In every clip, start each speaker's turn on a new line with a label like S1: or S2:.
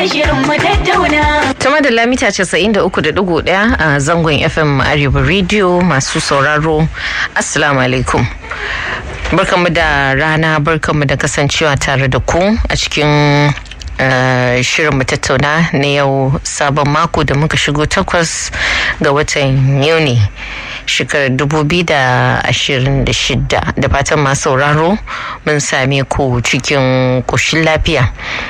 S1: Tuma da lamita 93.1 a zangon FM Arewa Radio masu sauraro Assalamu alaikum. Barkanmu da rana barkanmu da kasancewa tare da ku a cikin shirin mu tattauna na yau sabon mako da muka shigo takwas ga watan Yuni. shekarar 2026 da fatan masu sauraro mun same ku cikin ƙoshin lafiya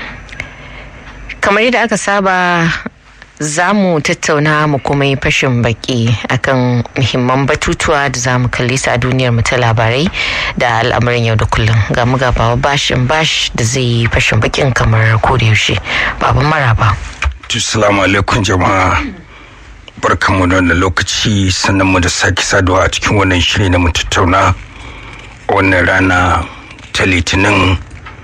S1: kamar yadda aka saba za mu tattauna mu kuma yi fashin baki akan muhimman batutuwa da za mu kalli su a duniyar mu ta labarai da al'amarin yau da kullum ga mu gaba bashin bash da zai yi fashin bakin kamar yaushe baban maraba
S2: Assalamu alaikum jama'a barkanmu da wannan lokaci sannan mu da sake saduwa a cikin wannan shiri na mu tattauna wannan rana ta litinin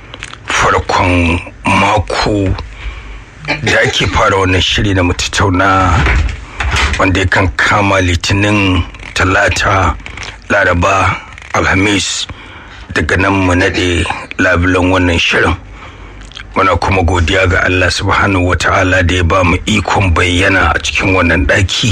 S2: farkon mako da ake fara wannan shiri na mu tattauna wanda yakan kama litinin talata laraba alhamis daga nan mu naɗe labulan wannan shirin muna kuma godiya ga Allah subhanahu wata'ala da ya ba mu ikon bayyana a cikin wannan ɗaki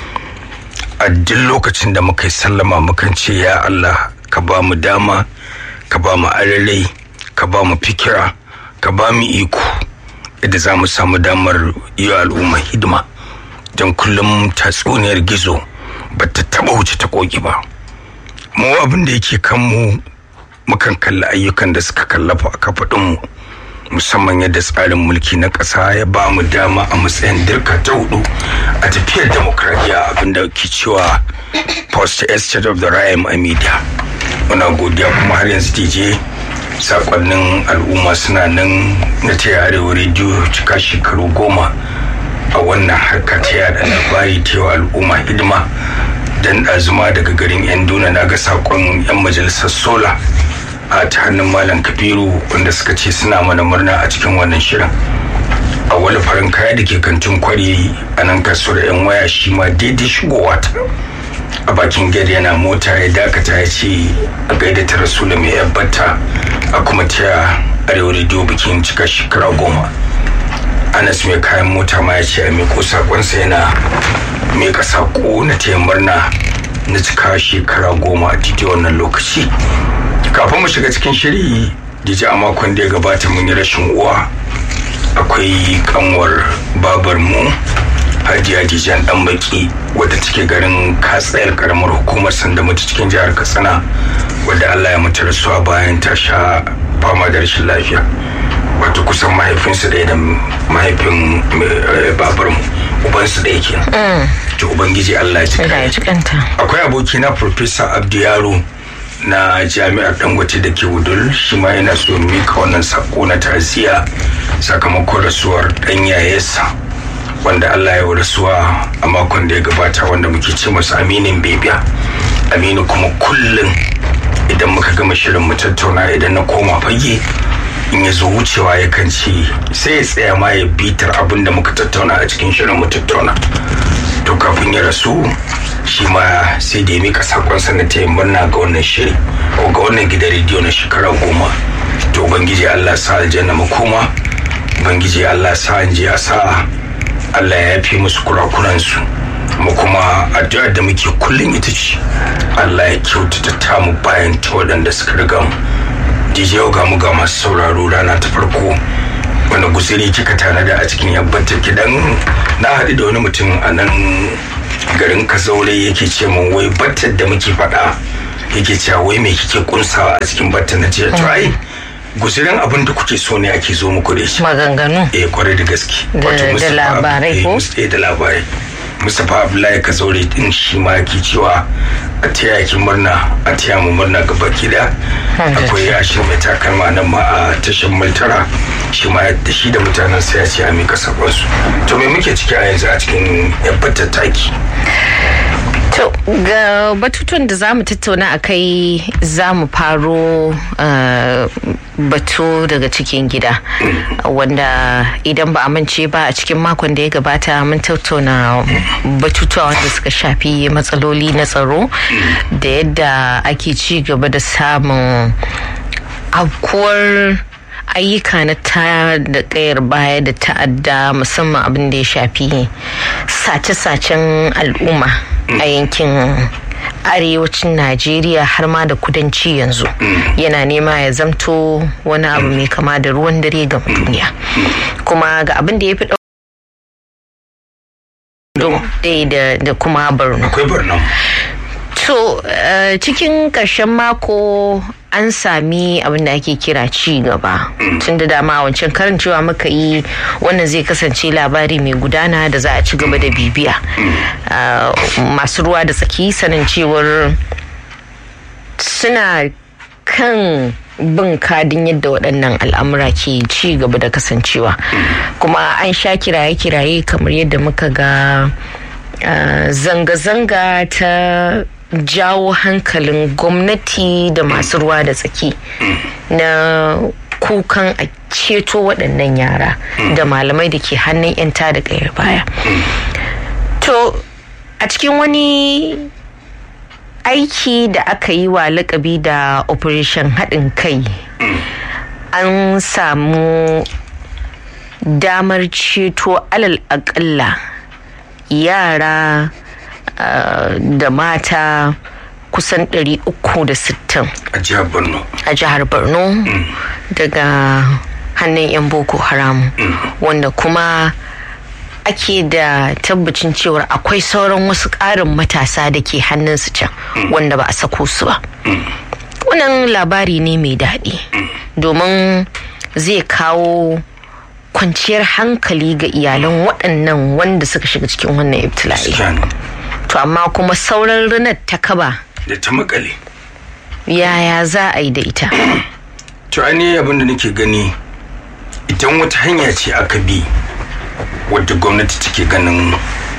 S2: a duk lokacin da muka yi sallama mukan ce ya Allah ka ba mu dama ka ba mu ararai ka ba mu fikira ka ba mu iko yadda za mu samu damar yi al'umma hidima don kullum tatsuniyar gizo ba ta taɓa wuce ta koki ba mu abin da yake kanmu mukan kalli ayyukan da suka kallafa a kafaɗinmu musamman yadda tsarin mulki na ƙasa ya ba mu dama a matsayin dirka ta hudu a tafiyar demokradiyya abinda ke cewa post estate of the rhyme a media muna godiya kuma har yanzu dj sakonnin al'umma suna nan na taya arewa rediyo cika shekaru goma a wannan harka ta yada labari ta al'umma hidima dan ɗazuma daga garin yan duna na ga sakon yan majalisar sola a ta hannun malam kabiru wanda suka ce suna mana murna a cikin wannan shirin a wani farin kaya da ke kantin kwari a nan kasuwar yan waya shi ma daidai shigowa ta a bakin gari yana mota ya dakata ya ce a gaida ta rasula mai yabbata a kuma taya arewa rediyo bikin cika shekara goma anas mai kayan mota ma ya ce a miko sakonsa yana mika sako na taya murna na cika shekara goma a titi wannan lokaci kafin mu shiga cikin shiri dija a makon da ya gabata mun yi rashin uwa akwai kanwar babar mu hajiya dijan dan baki wadda take garin katsayar karamar hukumar sanda mutu cikin jihar katsina wadda allah ya mutu rasuwa bayan ta sha fama da rashin lafiya wato kusan mahaifinsu ɗaya da mahaifin babar mu ubansu da yake to ubangiji allah ya ci akwai abokina professor abdu yaro na jami'ar dangote da ke wudul shi ma yana so mika wannan sako na ta'aziyya sakamakon rasuwar dan yayesa wanda Allah ya rasuwa a makon da ya gabata wanda muke ce masa aminin bebiya aminu kuma kullum idan muka gama shirin mu tattauna idan na koma fage in ya zo wucewa ya kan ce sai ya tsaya ma ya bitar abin da muka tattauna a cikin shirin mu tattauna to kafin ya rasu shi ma sai da ya mika sakonsa na taya murna ga wannan shiri ko ga wannan gidan rediyo na shekara goma to ubangiji allah sa aljanna makoma ubangiji allah sa an je a sa allah ya yafe musu kurakuransu mu kuma addu'ar da muke kullum ita ce allah ya kyautata tamu bayan ta waɗanda suka riga mu dj ga mu ga masu sauraro rana ta farko wani guziri kika tanada a cikin yabbatar gidan na haɗu da wani mutum a nan garin kazaure yake ce min wai battar da muke faɗa yake cewa wai me kike kunsawa a cikin battar na ce to ai guzirin abin da kuke so ne ake zo muku da shi
S1: maganganu
S2: eh kwarai da gaske
S1: da labarai ko
S2: eh da labarai Mustapha Abdullahi Kazaure din shi ma yake cewa a taya ki murna a taya mu murna ga baki da akwai yashin mai takalma nan ma a tashin multara shi ma da shi da mutanen sa ya ce a mika sabon su to me muke ciki a yanzu a cikin yabbatar taki
S1: To ga batutun da za mu tattauna a kai za mu faro batu daga cikin gida wanda idan ba a mance ba a cikin makon da ya gabata mun tattauna batutuwa wanda suka shafi matsaloli na tsaro da yadda ake ci gaba da samun afkuwar ayyuka na ta da kayar baya da ta'adda musamman abin da ya shafi sace-sacen al'umma a yankin arewacin najeriya har ma da kudanci yanzu yana nema ya zamto wani abu mai kama da ruwan dare ga duniya kuma ga abin da ya fi da kuma borno
S2: akwai borno
S1: to cikin ƙarshen mako an sami abin da ake kira ci gaba tun da dama wancan karin cewa muka yi wannan zai kasance labari mai gudana da za a ci gaba da bibiya masu ruwa da tsaki sanin cewar suna kan bin kadin yadda waɗannan al'amura ke ci gaba da kasancewa kuma an sha kiraye-kiraye kamar yadda muka ga zanga-zanga ta jawo hankalin gwamnati da masu ruwa da tsaki na kukan a ceto waɗannan yara da malamai da ke hannun 'yan da ƙayar baya to a cikin wani aiki da aka yi wa lakabi da operation haɗin kai an samu damar ceto alal aƙalla yara Uh, da mata kusan 360
S2: a jihar borno
S1: a jihar borno mm. daga hannun 'yan boko haram mm. wanda kuma ake da tabbacin cewar akwai sauran wasu ƙarin matasa da ke hannunsu can mm. wanda ba a sako su ba wannan labari ne mai daɗi domin zai kawo kwanciyar hankali ga iyalan waɗannan wanda suka shiga cikin wannan ibtila'i to amma kuma sauran rinar ta kaba
S2: da ta makale
S1: yaya za a yi da ita
S2: to ainihin abin da nake gani idan wata hanya ce aka bi wadda gwamnati take ganin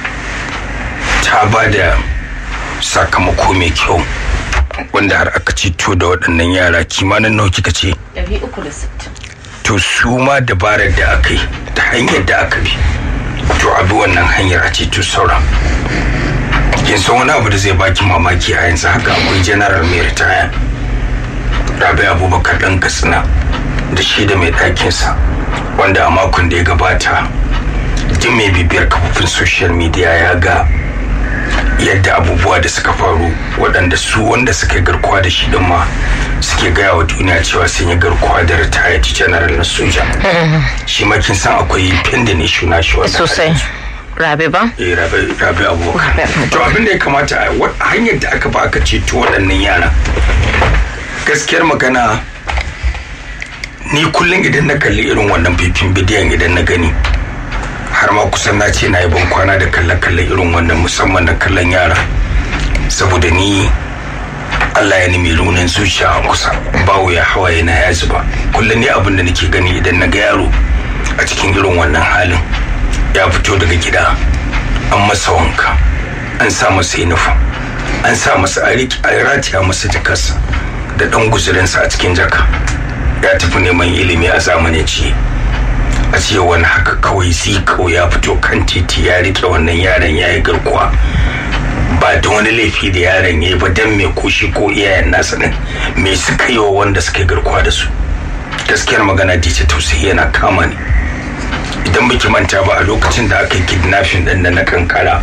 S2: ta ba da sakamako mai kyau wanda har aka ceto da waɗannan yara kimanin nawa kika ce
S1: 360
S2: to su ma dabarar da aka yi ta hanyar da aka bi to a bi wannan hanyar a ceto sauran kin san wani abu da zai baki mamaki a yanzu haka akwai general mai ritaya rabi abubakar dan katsina da shi da mai ɗakinsa wanda a makon da ya gabata duk mai bibiyar kafofin social media ya ga yadda abubuwa da suka faru waɗanda su wanda suka garkuwa da shi din ma suke gaya wa duniya cewa sun yi garkuwa da retired general na soja shi ma kin san akwai pending issue na shi wanda
S1: sosai rabe ba?
S2: eh rabe rabe abubakar to abin da ya kamata a hanyar da aka ba aka ceto waɗannan yara gaskiyar magana ni kullum idan na kalli irin wannan fifin bidiyon idan na gani har ma kusan na ce na yi ban kwana da kalle-kalle irin wannan musamman na kallon yara saboda ni Allah ya nemi runin zuciya a kusa bawo ya hawaye na ya zuba kullum ne abin da nake gani idan na ga yaro a cikin irin wannan halin ya fito daga gida an masa wanka an sa masa uniform an sa masa a ratiya masa jakarsa da dan guzurinsa a cikin jaka ya tafi neman ilimi a zamanance a ce wani haka kawai zikau ya fito kan titi ya rike wannan yaron ya yi garkuwa ba da wani laifi da yaron ya yi ba dan mai kushi ko iyayen nasa din me suka yi wa wanda suka yi garkuwa da su gaskiyar magana dice tausayi yana kama ni idan baki manta ba a lokacin da aka yi kidnapping din da na kankara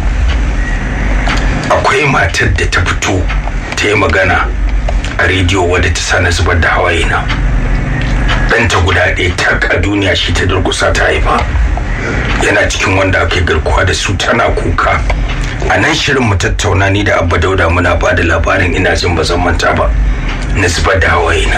S2: akwai matar da ta fito ta yi magana a rediyo wadda ta sa na zubar da hawaye na ɗanta guda ɗaya tak a duniya shi ta durkusa ta haifa yana cikin wanda aka garkuwa da su tana kuka a nan shirin mu tattauna ni da abba dauda muna ba da labarin ina jin ba zan manta ba na zubar da hawaye na